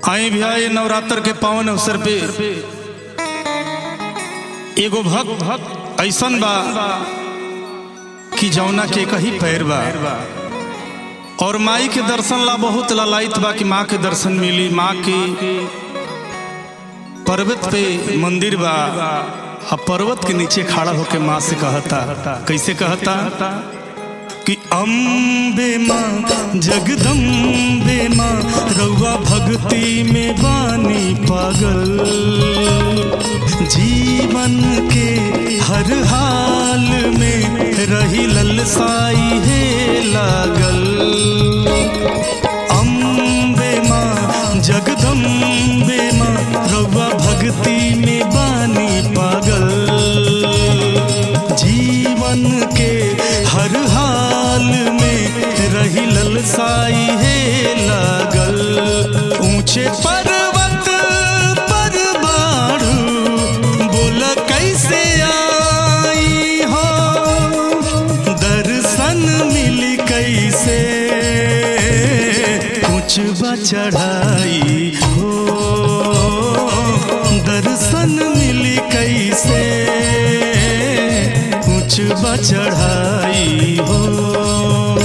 आई भैया ये नवरात्र के पावन अवसर पे एगो भक्त भक्त ऐसन बा कि जौना के कही पैर बा और माई के दर्शन ला बहुत ललायत बा कि माँ के दर्शन मिली माँ के पर्वत पे मंदिर बा आ पर्वत के नीचे खड़ा होके माँ से कहता कैसे कहता कि अम्बे माँ जगदम्बे माँ रउआ भक्ति में बानी पागल जीवन के हर हाल में रही ललसाई है लागल अम्बे माँ जगदम्बे माँ रउआ भक्ति में बानी पागल जीवन के हर हाल में रही ललसाई है लागल ऊंचे पर्वत पर बाढ़ू बोल कैसे आई हो दर्शन मिली कैसे कुछ चढ़ाई हो दर्शन मिली कैसे कुछ चढ़ाई हो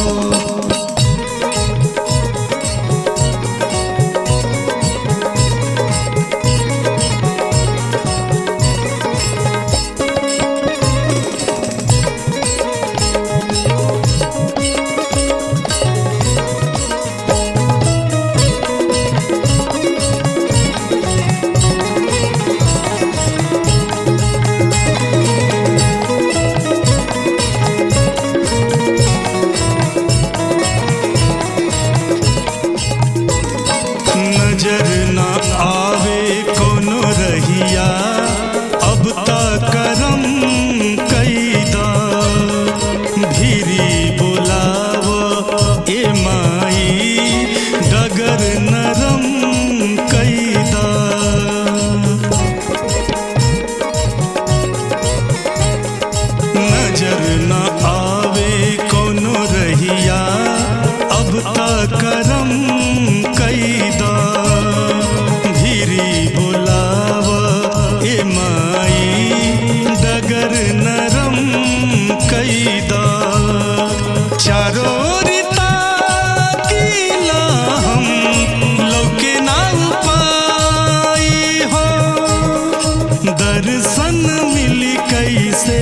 नजर न आवे कोनो रहिया अब तक करम कैदा भीरी बोलाव ए माई डगर नरम कैदा नजर न आवे कोनो रहिया अब तक करम कैदा भीरी बोलाव ए माई डगर नरम कैदा चारो रिता किला हम लौके ना पाई हो दर्शन मिली कैसे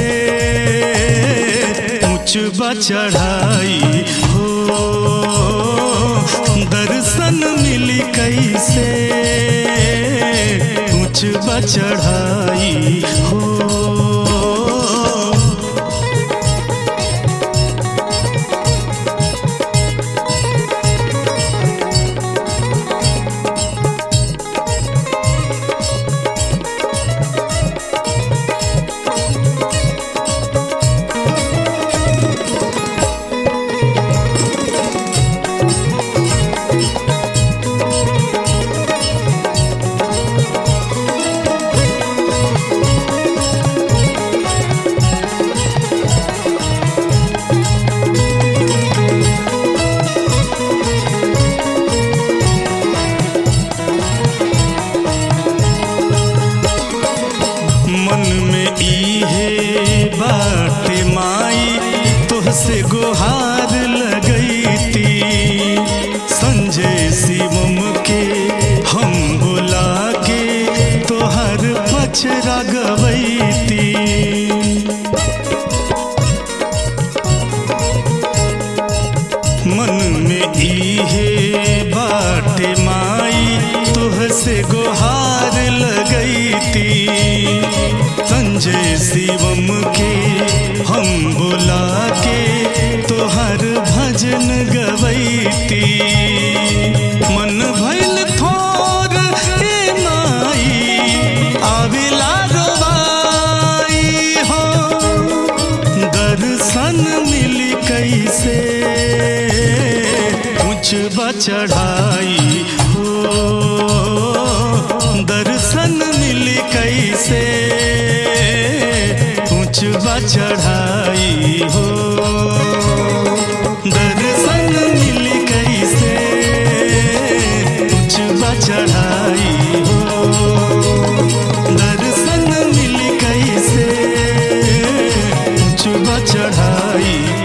ऊंच चढ़ाई हो दर्शन मिली कैसे ऊंच चढ़ाई हो मन में इहे बाटे माई तोहसे गुहार लगैती संजय शिवम के हम बुला के तोहर पचरा गवैती मन में इहे बाटे माई तुहसे गुहार लगैती संजय शिवम के हम बुला के तोहर भजन गवैती मन भइल थोर ए माई आविला रोवाई हो दर्शन मिली कैसे कुछ चढ़ाई हो दर्शन मिली कैसे कुछ चढ़ाई हो दर्शन मिली कैसे कुछ चढ़ाई चढ़ाई